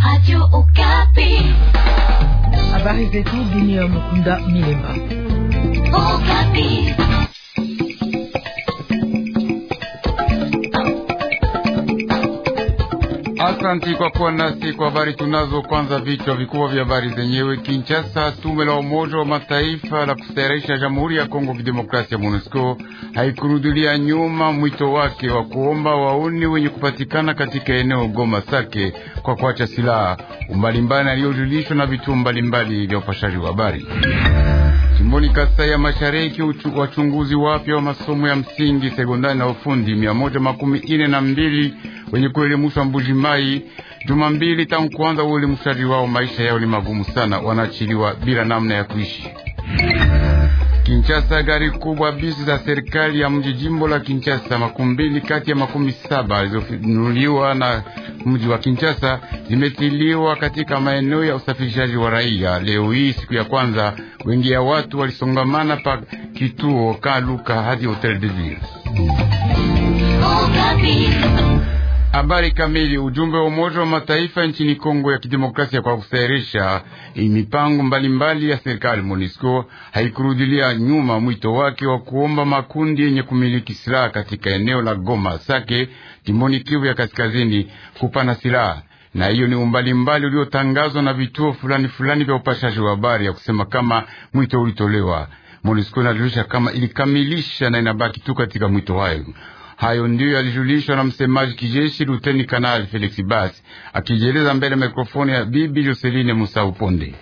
Radio Okapi. Habari zetu dunia Mukunda Milemba. Okapi. Asanti kwa kuwa nasi kwa habari tunazo. Kwanza vichwa vikubwa vya habari zenyewe. Kinshasa, tume la Umoja wa Mataifa la kustahirisha Jamhuri ya Kongo Kidemokrasia, MONUSCO haikurudilia nyuma mwito wake wa kuomba wauni wenye kupatikana katika eneo Goma Sake kwa kuacha silaha umbalimbali aliyojulishwa na vituo mbalimbali vya upashaji wa habari. Jimboni Kasai ya Mashariki, wachunguzi wapya wa masomo ya msingi, sekondari na ufundi mia moja makumi ine na mbili wenye kuelimushwa Mbujimai juma mbili tangu kuanza uelimushaji wao. Maisha yao ni magumu sana, wanaachiliwa bila namna ya kuishi. Kinshasa, gari kubwa bisi za serikali ya mji jimbo la Kinshasa makumi mbili kati ya makumi saba zilizonunuliwa na mji wa Kinshasa zimetiliwa katika maeneo ya usafirishaji wa raia. Leo hii siku ya kwanza, wengi ya watu walisongamana pa kituo Kaluka hadi Hotel de Ville. Habari kamili. Ujumbe wa Umoja wa Mataifa nchini Kongo ya Kidemokrasia kwa kusahirisha mipango mbalimbali ya serikali MONUSCO haikurudilia nyuma mwito wake wa kuomba makundi yenye kumiliki silaha katika eneo la Goma Sake, jimboni Kivu ya Kaskazini, kupana silaha na hiyo ni umbali mbali uliotangazwa na vituo fulani fulani vya upashaji wa habari ya kusema kama mwito ulitolewa. MONUSCO inajulisha kama ilikamilisha na inabaki tu katika mwito hayo. Hayo ndiyo yalijulishwa na msemaji kijeshi Luteni Kanali Felix Basi akijieleza mbele ya mikrofoni ya Bibi Joseline Musa Uponde.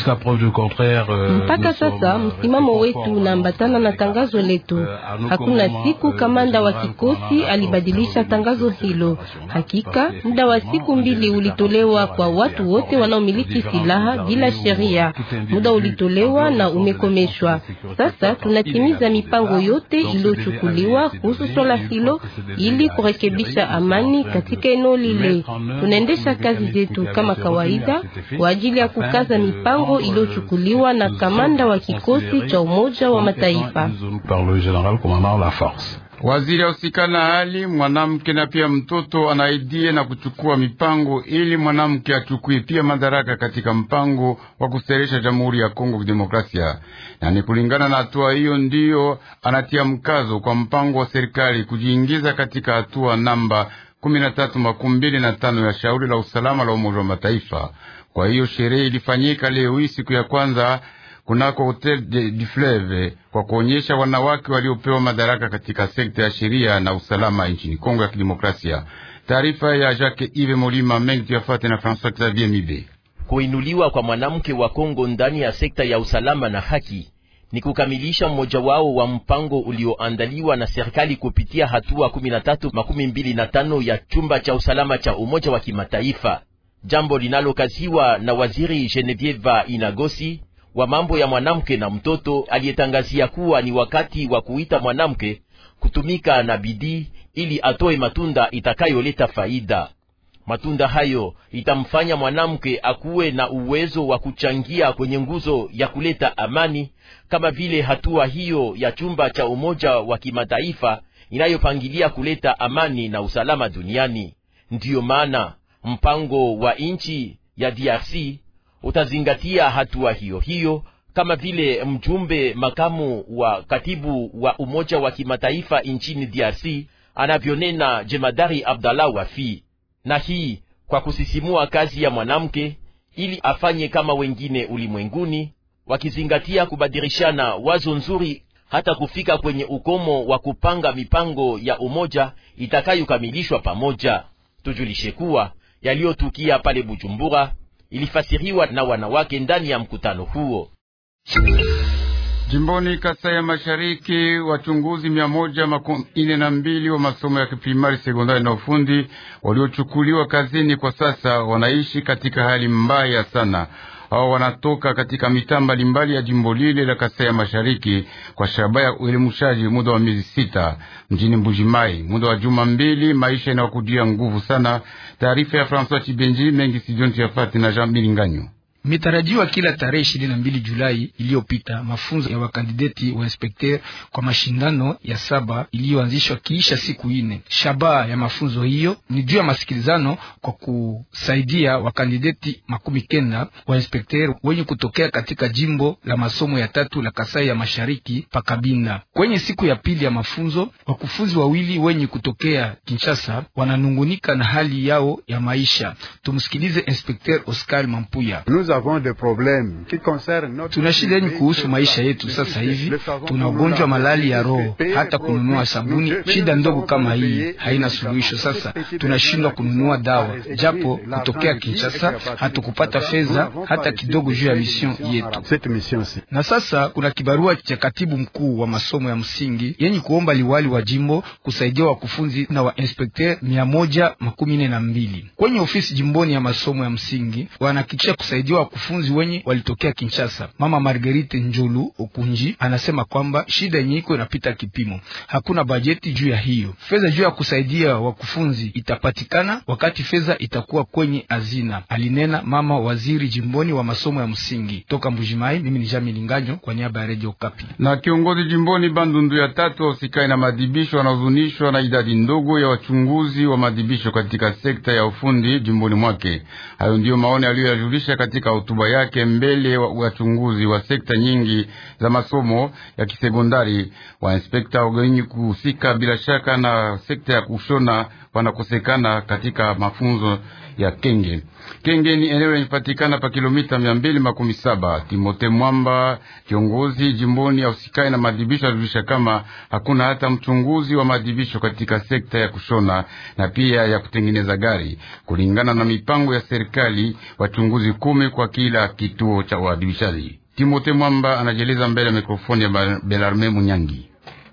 Mpaka sasa msimamo wetu unaambatana na tangazo letu. Hakuna siku kamanda wa kikosi alibadilisha tangazo hilo. Hakika muda wa siku mbili ulitolewa kwa watu wote wanaomiliki silaha bila sheria. Muda ulitolewa na umekomeshwa. Sasa tunatimiza mipango yote iliyochukuliwa kuhusu swala hilo ili kurekebisha amani katika eneo lile. Tunaendesha kazi zetu kama kawaida kwa ajili ya kukaza mipango iliyochukuliwa na kamanda wa kikosi cha Umoja wa Mataifa. Waziri ahusika na hali mwanamke na pia mtoto anaidie na kuchukua mipango ili mwanamke achukue pia madaraka katika mpango wa kusteresha Jamhuri ya Kongo Kidemokrasia, na ni kulingana na hatua hiyo ndiyo anatia mkazo kwa mpango wa serikali kujiingiza katika hatua namba kumi na tatu makumi mbili na tano ya shauri la usalama la Umoja wa Mataifa. Kwa hiyo sherehe ilifanyika leo hii siku ya kwanza kunako Hotel du Fleuve kwa kuonyesha wanawake waliopewa madaraka katika sekta ya sheria na usalama nchini Kongo ya Kidemokrasia. Taarifa ya Jacques Ive Molima mengi tuyafate na François Xavier Mibe. Kuinuliwa kwa mwanamke wa Kongo ndani ya sekta ya usalama na haki ni kukamilisha mmoja wao wa mpango ulioandaliwa na serikali kupitia hatua 13 makumi mbili na tano ya chumba cha usalama cha Umoja wa Kimataifa, jambo linalokaziwa na waziri Genevieve Inagosi wa mambo ya mwanamke na mtoto, aliyetangazia kuwa ni wakati wa kuita mwanamke kutumika na bidii ili atoe matunda itakayoleta faida. Matunda hayo itamfanya mwanamke akuwe na uwezo wa kuchangia kwenye nguzo ya kuleta amani, kama vile hatua hiyo ya chumba cha Umoja wa Kimataifa inayopangilia kuleta amani na usalama duniani. Ndiyo maana mpango wa nchi ya DRC utazingatia hatua hiyo hiyo, kama vile mjumbe makamu wa katibu wa Umoja wa Kimataifa nchini DRC anavyonena jemadari Abdallah Wafi, na hii kwa kusisimua kazi ya mwanamke ili afanye kama wengine ulimwenguni, wakizingatia kubadilishana wazo nzuri hata kufika kwenye ukomo wa kupanga mipango ya umoja itakayokamilishwa pamoja. Tujulishe kuwa yaliyotukia pale Bujumbura ilifasiriwa na wanawake ndani ya mkutano huo. Jimboni Kasai ya Mashariki, wachunguzi mia moja makumi ine na mbili wa masomo ya kiprimari, sekondari na ufundi waliochukuliwa kazini kwa sasa wanaishi katika hali mbaya sana. Hao wanatoka katika mitaa mbalimbali ya jimbo lile la Kasai ya Mashariki kwa shabaha ya uelimushaji muda wa miezi sita mjini Mbujimai, muda wa juma mbili. Maisha inawakudia nguvu sana. Taarifa ya François Chibenji mengi sijonti yafati na Jean Milinganyo. Imetarajiwa kila tarehe ishirini na mbili Julai iliyopita mafunzo ya wakandideti wa inspekter kwa mashindano ya saba iliyoanzishwa kiisha siku ine. Shabaha ya mafunzo hiyo ni juu ya masikilizano kwa kusaidia wakandideti makumi kenda wa inspekter wenye kutokea katika jimbo la masomo ya tatu la Kasai ya Mashariki pakabinda. Kwenye siku ya pili ya mafunzo, wakufunzi wawili wenye kutokea Kinshasa wananungunika na hali yao ya maisha. Tumsikilize inspekter Oscar Mampuya. Tuna shida yenye kuhusu maisha yetu sasa hivi. Tuna ugonjwa malali ya roho, hata kununua sabuni, shida ndogo kama hii haina suluhisho. Sasa tunashindwa kununua dawa, japo kutokea Kinshasa hatukupata fedha hata kidogo juu ya mision yetu. Na sasa kuna kibarua cha katibu mkuu wa masomo ya msingi yenye kuomba liwali wa jimbo kusaidia wakufunzi na wa inspekter mia moja makumi nne na mbili kwenye ofisi jimboni ya masomo ya msingi wanahakikisha kusaidia wakufunzi wenye walitokea Kinshasa. Mama Marguerite Njolu Okunji anasema kwamba shida yenye iko inapita kipimo, hakuna bajeti juu ya hiyo. Fedha juu ya kusaidia wakufunzi itapatikana wakati fedha itakuwa kwenye hazina, alinena mama waziri jimboni wa masomo ya msingi. Toka Mbujimai, mimi ni Jami Linganyo kwa niaba ya Radio Kapi. Na kiongozi jimboni Bandundu ya tatu wausikai na madibisho wanahuzunishwa na idadi ndogo ya wachunguzi wa madibisho katika sekta ya ufundi jimboni mwake. Hayo ndiyo maoni aliyoyajulisha katika hotuba yake mbele wa wachunguzi wa sekta nyingi za masomo ya kisekondari. Wa inspekta wenye kuhusika bila shaka na sekta ya kushona wanakosekana katika mafunzo ya Kenge. Kenge ni eneo linapatikana pa kilomita mia mbili makumi saba. Timote Mwamba, kiongozi jimboni ya usikai na madibisho, alijulisha kama hakuna hata mchunguzi wa madibisho katika sekta ya kushona na pia ya kutengeneza gari, kulingana na mipango ya serikali, wachunguzi kumi kwa kila kituo cha uadibishaji. Timote Mwamba anajeleza mbele ya mikrofoni ya Belarme Munyangi.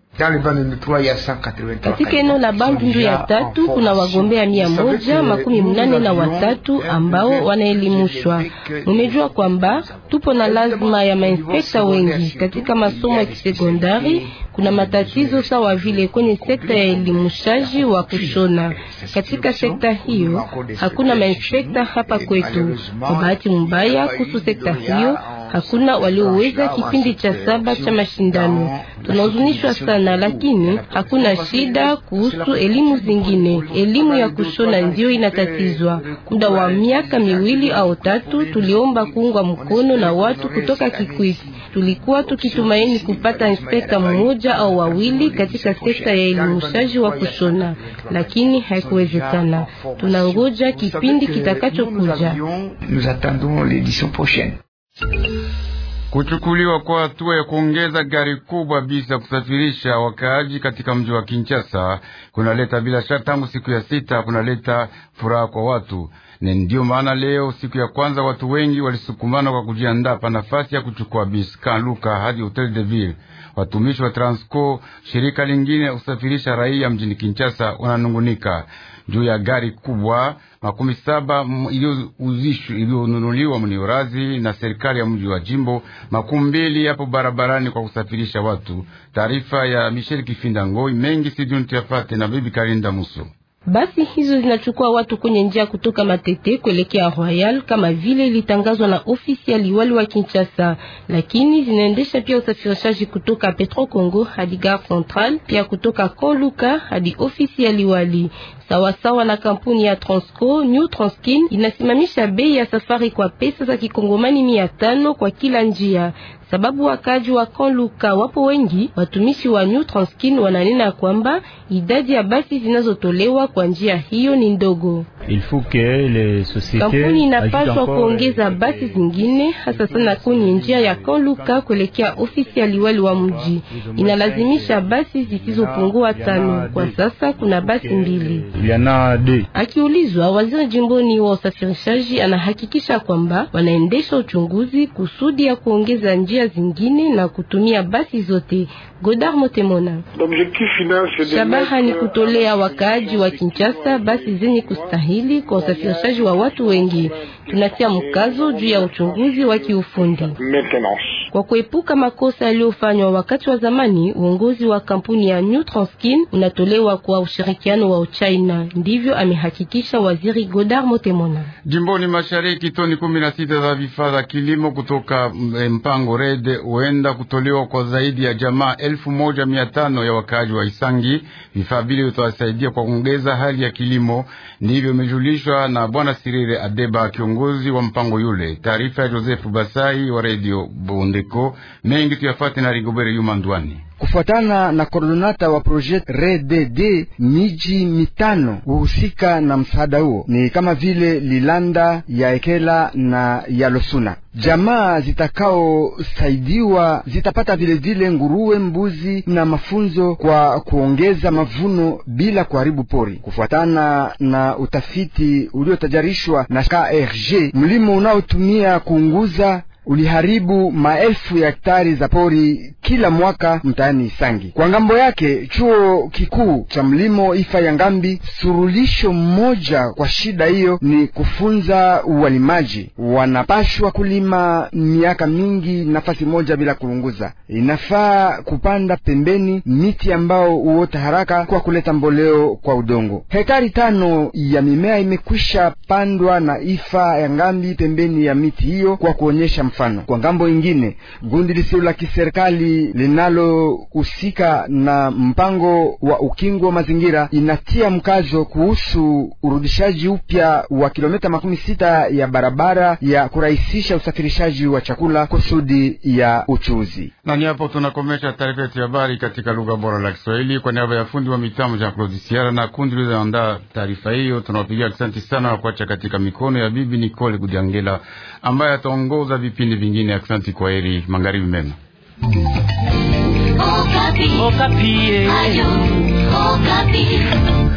Katika eneo la Bandundu ya tatu kuna wagombea mia moja makumi mnane na watatu ambao wanaelimushwa. Mumejua kwamba tupo na lazima ya mainspekta wengi katika masomo ya kisekondari. Kuna matatizo sawa vile kwenye sekta ya elimushaji wa kushona. Katika sekta hiyo hakuna mainspekta hapa kwetu. Kwa bahati mbaya, kuhusu sekta hiyo hakuna walioweza kipindi cha saba cha mashindano. Tunahuzunishwa sana, lakini hakuna shida kuhusu elimu zingine. Elimu ya kushona ndio inatatizwa. Muda wa miaka miwili au tatu tuliomba kuungwa mkono na watu kutoka Kikwiti. Tulikuwa tukitumaini kupata inspekta mmoja au wawili katika sekta ya elimushaji wa kushona, lakini haikuwezekana. Tunangoja kipindi kitakachokuja. Kuchukuliwa kwa hatua ya kuongeza gari kubwa bisa kusafirisha wakaaji katika mji wa Kinshasa kunaleta bila shaka, tangu siku ya sita kunaleta furaha kwa watu, na ndiyo maana leo siku ya kwanza watu wengi walisukumana kwa kujiandaa pa nafasi ya kuchukua bisi Kanluka hadi Hotel de Ville. Watumishi wa Transco, shirika lingine ya kusafirisha raia mjini Kinshasa, wananungunika juu ya gari kubwa makumi saba iliyonunuliwa mniorazi na serikali ya mji wa jimbo makumi mbili yapo barabarani kwa kusafirisha watu. Taarifa ya Michel Kifinda Ngoi mengi siduntiafate na bibi Karinda Muso. Basi hizo zinachukua watu kwenye njia kutoka Matete kuelekea Royal kama vile ilitangazwa na ofisi ya liwali wa Kinshasa, lakini zinaendesha pia usafirishaji kutoka Petro Congo hadi Gare Centrale, pia kutoka Koluka hadi ofisi ya liwali. Sawasawa na kampuni ya Transco, New Transkin inasimamisha bei ya safari kwa pesa za kikongomani mia tano kwa kila njia. Sababu wakaji wa Konluka wapo wengi, watumishi wa New Transkin wananena kwamba idadi ya basi zinazotolewa kwa njia hiyo ni ndogo. Kampuni inapaswa kuongeza basi zingine, hasa sana kwenye njia ya Konluka kuelekea ofisi ya liwali wa mji. Inalazimisha basi zisizopungua tano. Kwa sasa kuna basi mbili. Akiulizwa, waziri jimboni wa usafirishaji anahakikisha kwamba wanaendesha uchunguzi kusudi ya kuongeza njia zingine na kutumia basi zote. Godard Motemona: shabaha ni kutolea wakaaji wa Kinshasa basi zenye kustahili kwa usafirishaji wa watu wengi. Tunatia mkazo juu ya uchunguzi wa kiufundi. Kwa kuepuka makosa yaliyofanywa wakati wa zamani, uongozi wa kampuni ya New Transkin unatolewa kwa ushirikiano wa Uchina. Ndivyo amehakikisha waziri Godard Motemona. Jimboni mashariki toni kumi na sita za vifaa vya kilimo kutoka mpango Red huenda kutolewa kwa zaidi ya jamaa elfu moja mia tano ya wakaaji wa Isangi. Vifaa vile vitawasaidia kwa kuongeza hali ya kilimo, ndivyo imejulishwa na bwana Sirire Adeba, kiongozi wa mpango yule. Taarifa ya Joseph Basai wa redio Bondeko. Mengi tuyafate na Rigobere Yuma Ndwani. Kufuatana na koordinata wa projet RDD, miji mitano huhusika na msaada huo ni kama vile Lilanda, Yaekela na Yalosuna. Jamaa zitakaosaidiwa zitapata vilevile vile nguruwe, mbuzi na mafunzo kwa kuongeza mavuno bila kuharibu pori. Kufuatana na utafiti uliotajarishwa na KRG, mlimo unaotumia kuunguza uliharibu maelfu ya hektari za pori kila mwaka mtaani Isangi. Kwa ngambo yake, chuo kikuu cha mlimo Ifa ya Ngambi, surulisho mmoja kwa shida hiyo ni kufunza uwalimaji. Wanapashwa kulima miaka mingi nafasi moja bila kulunguza. Inafaa kupanda pembeni miti ambao huota haraka kwa kuleta mboleo kwa udongo. Hektari tano ya mimea imekwisha pandwa na Ifa ya Ngambi pembeni ya miti hiyo kwa kuonyesha mfano. Kwa ngambo ingine, gundi lisilo la kiserikali linalohusika na mpango wa ukingo wa mazingira inatia mkazo kuhusu urudishaji upya wa kilomita makumi sita ya barabara ya kurahisisha usafirishaji wa chakula kusudi ya uchuzi. Na ni hapo tunakomesha taarifa yetu ya habari katika lugha bora la Kiswahili. Kwa niaba ya fundi wa mitambo Jean Claude Siara na kundi liloandaa taarifa hiyo, tunawapigia asante sana na kuacha katika mikono ya bibi Nicole Gudiangela ambaye ataongoza vipindi vingine. Asante, kwa heri, magharibi mema. Okapi. Okapi. Ayo, Okapi.